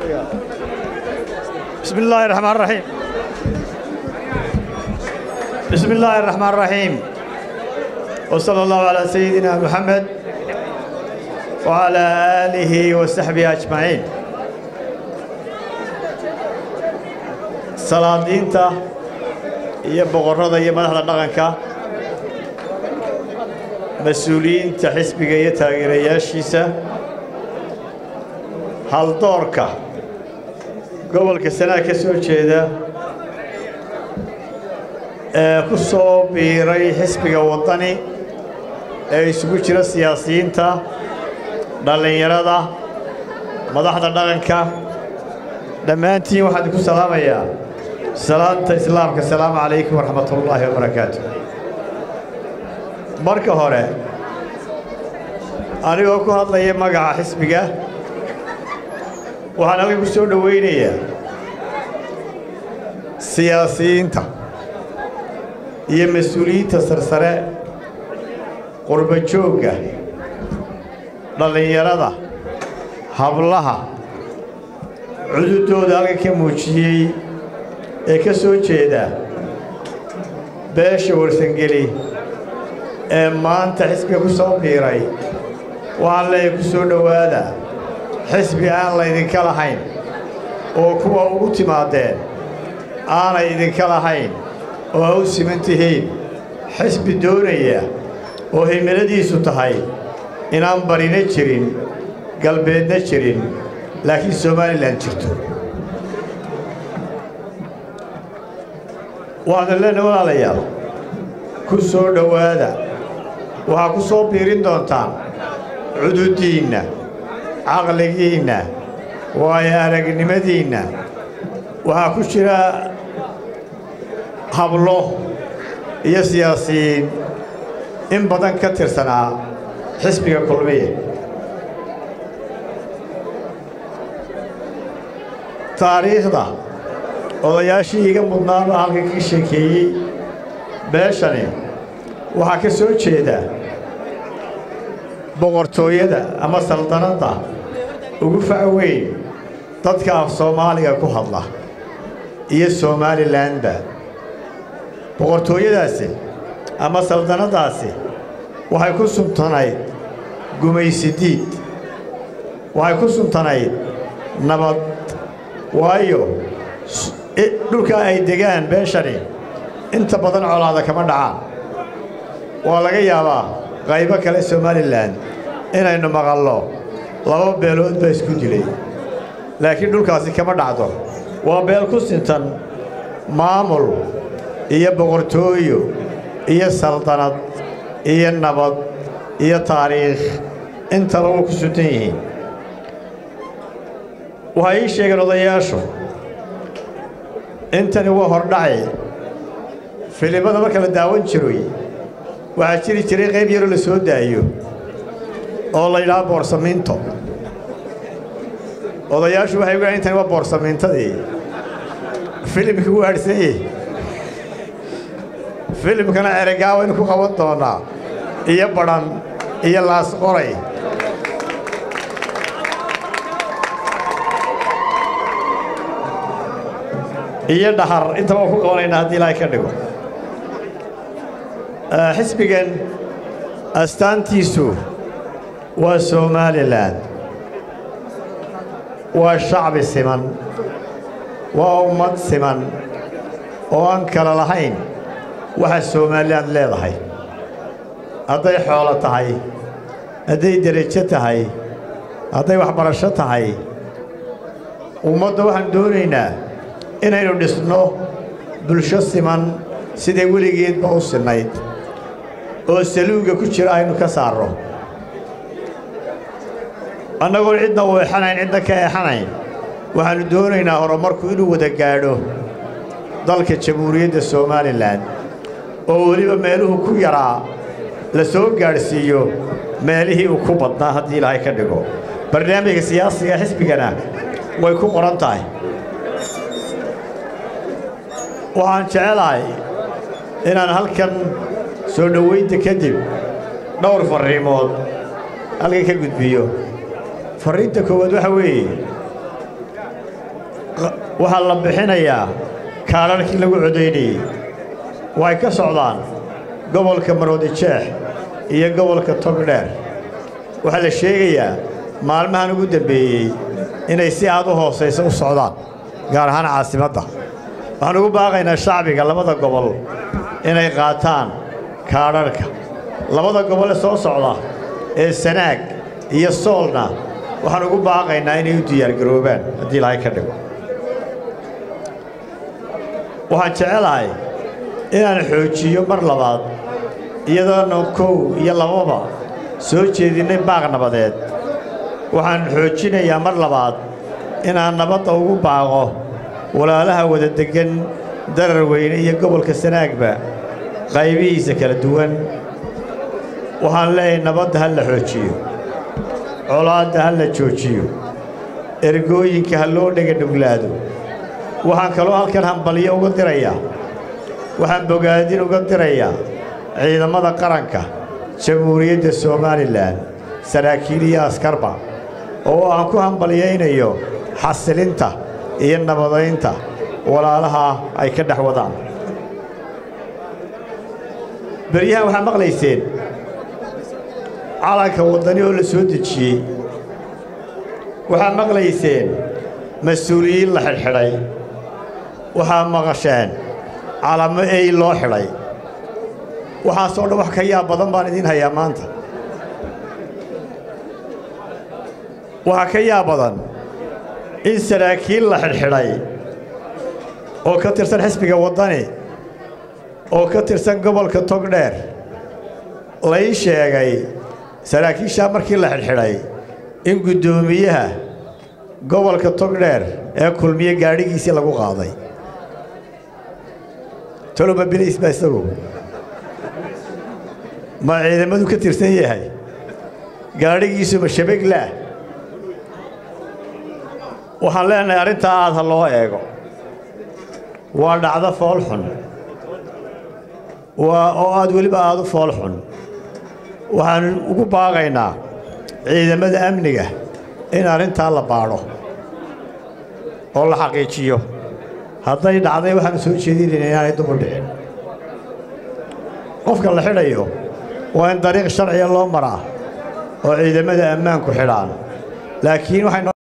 بسم الله الرحمن الرحيم بسم الله الرحمن الرحيم وصلى الله على سيدنا محمد وعلى آله وصحبه أجمعين salaadiinta iyo boqorrada iyo madaxda dhaqanka mas-uuliyiinta xisbiga iyo taageerayaashiisa haldoorka gobolka sanaa ka soo jeeda ee ku soo biiray xisbiga waddani ee isugu jira siyaasiyiinta dhallinyarada madaxda dhaqanka dhammaantiin waxaan idinku salaamayaa salaanta islaamka asalaamu calaykum waraxmat ullaahi wabarakaatu marka hore anigoo ku hadlaya magaca xisbiga waxaan halkan ku soo dhowaynayaa siyaasiyiinta iyo mas-uuliyiinta sarsare qurba joogga dhallinyarada hablaha cududooda halkan ka muujiyey ee ka soo jeeda beesha warsangeli ee maanta xisbiga ku soo biiray waxaan leeyahay ku soo dhowaada xisbi aan laydinka lahayn oo kuwa ugu timaadeen aanay idinka lahayn oo ha u siman tihiin xisbi doonaya oo himiladiisu tahay inaan barina jirin galbeedna jirin laakiin somalilan jirto waxaan leenahay walaalayaal ku soo dhowaada waxaa ku soo biirin doontaan cududdiinna caqligiinna waayo aragnimadiinna waxaa ku jira hablo iyo siyaasiyiin in badan ka tirsanaa xisbiga kulmiye taariikhda odayaashii iga mudnaaba halka ka sheekeeyey beeshani waxaa ka soo jeeda boqortooyada ama saldanadda ugu fac weyn dadka af soomaaliga ku hadla iyo somalilanba boqortooyadaasi ama saldanaddaasi waxay ku suntanayd gumaysidiid waxay ku suntanayd nabad waayo dhulkaa ay degaan beeshani inta badan colaada kama dhacaan waa laga yaabaa qaybo kale somalilan inaynu maqallo laba beelood baa isku dilay laakiin dhulkaasi kama dhacdo waa beel ku sintan maamul iyo boqortooyo iyo saldanad iyo nabad iyo taariikh intaba waa ku suntan yihiin waxay ii sheegeen odayaashu intani waa hordhaci filimada marka la daawan jiroy waxaa jiri jiray qayb yaroo la soo daayo oo la yidhaha boorsamiinto odayaashu waxay ugahan intani waa boorsamiintadii filimkii u aadhsanyey filimkana eregaa waynu ku qaban doonaa iyo badhan iyo laas qoray iyo dhahar intaba waan ku qabanaynaa haddii ilaahay ka dhigo xisbigan astaantiisu waa somalilan waa shacbi siman waa ummad siman oo aan kala lahayn waxa somalilan leedahay hadday xoolo tahay hadday derajo tahay hadday waxbarasho tahay ummadda waxaan doonaynaa inaynu dhisno bulsho siman siday weligeedba u sinnayd oo saluugga ku jira aynu ka saarno annagoon cidna u exanayn cidna ka exanayn waxaannu doonaynaa horumarku inuu wada gaadho dalka jamhuuriyadda somalilan oo weliba meeluhu ku yaraa la soo gaadhsiiyo meelihii uu ku badnaa haddii ilaahay ka dhigo barnaamijka siyaasiga xisbigana way ku qoran tahay waxaan jecelahay inaan halkan soo dhowaynta kadib dhowr farriimood halkan ka gudbiyo farriinta koowaad waxa weeye waxaa la bixinayaa kaadharhkii lagu codaynayey waxay ka socdaan gobolka maroodijeex iyo gobolka togdheer waxaa la sheegayaa maalmahan ugu dambeeyey inay si aad u hoosaysa u socdaan gaar ahaan caasimadda waxaan ugu baaqaynaa shacbiga labada gobol inay qaataan kaadharhka labada gobol ee soo socda ee sanaag iyo soolna waxaan ugu baaqaynaa inay u diyaargaroobaan haddii ilaahay ka dhigo waxaan jecelahay inaan xoojiyo mar labaad iyadoona kow iyo lababa soo jeedinnay baaq nabadeed waxaan xoojinayaa mar labaad inaan nabadda ugu baaqo walaalaha wada deggan darar weyne iyo gobolka sanaagba qaybihiisa kala duwan waxaan leeyahay nabadda ha la xoojiyo colaadda ha la joojiyo ergooyinka ha loo dhega dhuglaado waxaan kaloo halkan hambalyo uga dirayaa waxaan bogaadin uga dirayaa ciidamada qaranka jamhuuriyadda somalilan saraakiil iyo askarba oo aan ku hambalyaynayo xasilinta iyo nabadaynta walaalaha ay ka dhex wadaan beryahan waxaa maqlayseen calanka waddani oo la soo dejiyey waxaa maqlayseen mas-uuliyiin la xidhxidhay waxaa maqasheen calamo ey loo xidhay waxaasoo dhan wax ka yaab badan baan idiin hayaa maanta waxaa ka yaab badan in saraakiil la xidhxidhay oo ka tirsan xisbiga waddani oo ka tirsan gobolka togdheer lay sheegay saraakiishaa markii la xidhxidhay in guddoomiyaha gobolka togdheer ee kulmiye gaadhigiisii lagu qaaday toloma bilays baa isagu ma ciidamadu ka tirsan yahay gaadhigiisu ma shabeglaah waxaan leenahay arrintaa aad ha loo eego waa dhacdo fool xun waa oo aad weliba aad u fool xun waxaanu ugu baaqaynaa ciidamada amniga in arrintaa la baadho oo la xaqiijiyo hadday dhacday waxaanu soo jeedinayna inaanay dubu dhicin qofka la xidhayo waa in dariiq sharciga loo maraa oo ciidamada ammaanku xidhaan laakiin waxay